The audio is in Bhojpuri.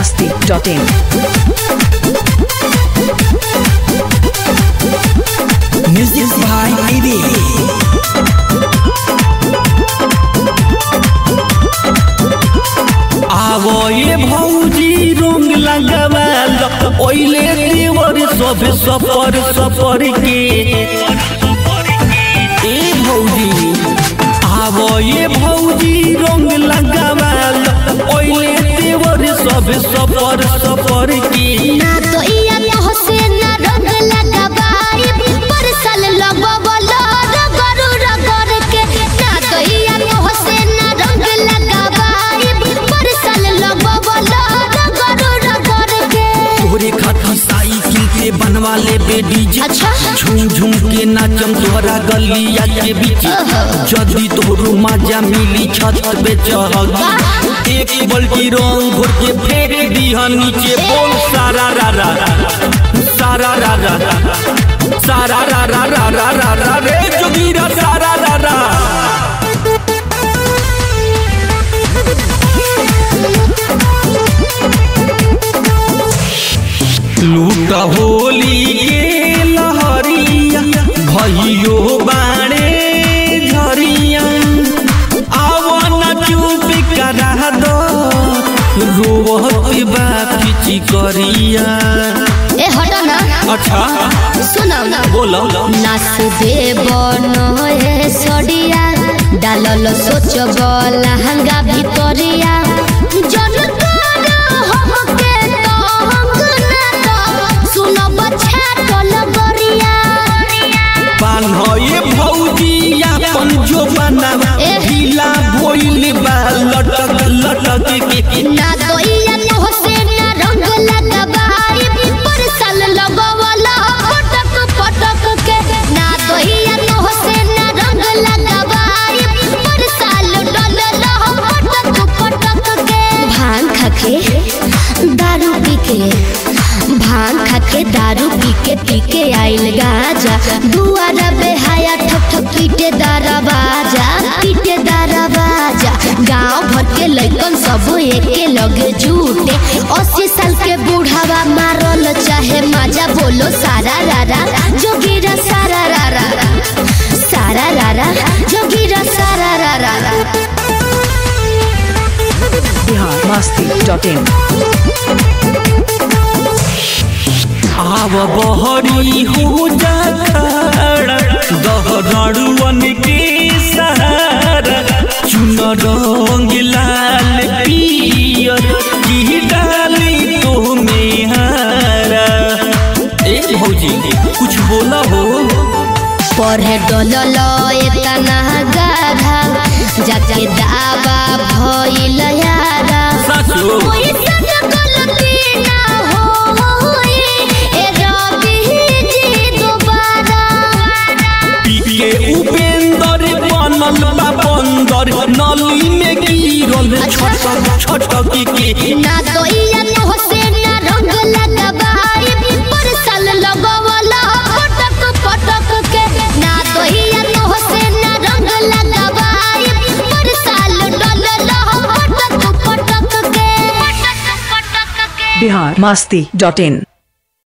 biharmasti.in Music by Ivy. आवो ये भौजी रंग लगावाल ओइले देवर सब सफर सफर के ए भौजी आवो ये भौजी रंग लगावाल ओइले देवर सब सफर सफर के ना तो इया तो से ना रंग लगाबाई परसल लगवलो रगरू रगड़ के ना तो इया तो से ना रंग लगाबाई परसल लगवलो रगरू रगड़ के तोरे खातिर साइकिल के बनवा ले बेडी अच्छा। झूम झूम के नाचम तोहरा गलिया के बीच जदी तोरू मजा मिली छत पे चढ़ एक बल्टी रंग घोर के फेंक दिया नीचे बोल सारा रा रा सारा रा रा सारा रा रा रा रा रा रा रे जोगीरा सारा रा रा लूट होली के लहरिया भइयो बाणे झरिया आवन चुप करा दो रोवत बा पिची करिया ए हटो ना अच्छा सुनो ना बोलो नाच दे बनो ए सडिया डालल सोच लहंगा भितरिया जन कर हमके तंग ना तो सुनो बच्चा टल गरिया बान्हए भौजी अपन जो बनावा ए। ढीला भोइल बा लटक लटक के ना तो इया तो से ना रंग लगाबाई पर साल लगवला पटक पटक के ना तो इया तो से ना रंग लगाबाई पर साल डलल पटक पटक के भांग खाके दारू पी के भांग खाके दारू पी के पी के आइल गाजा दुआरा बेहाया ठक ठक पीटे दारा बाजा पीटे दारा बाजा गांव भर के लइकन सब एके लगे झूठे अस्सी साल के बूढ़ावा मारल चाहे माजा बोलो सारा रारा जोगीरा सारा रारा सारा रारा जोगीरा सारा रारा biharmasti.in आव बहरी हो जा खड़ा दहरड़ुअन के सहारा चुन रंग लाल पियर की डाली तो में हारा ए भौजी कुछ बोला हो पढ़े डलल एतना गाढ़ा जाके दावा भइल यारा साचो ओइसन गलती ना होई ए रवि जी दोबारा पीके उपेंद्र बनल बा बंदर नली में गिरल छटक छटक के ना तो इया तो से ना रंग लगाबाई पर साल लगवला पटक पटक के ना तो इया तो से ना रंग लगाबाई पर साल डलल पटक पटक के पटक पटक के biharmasti.in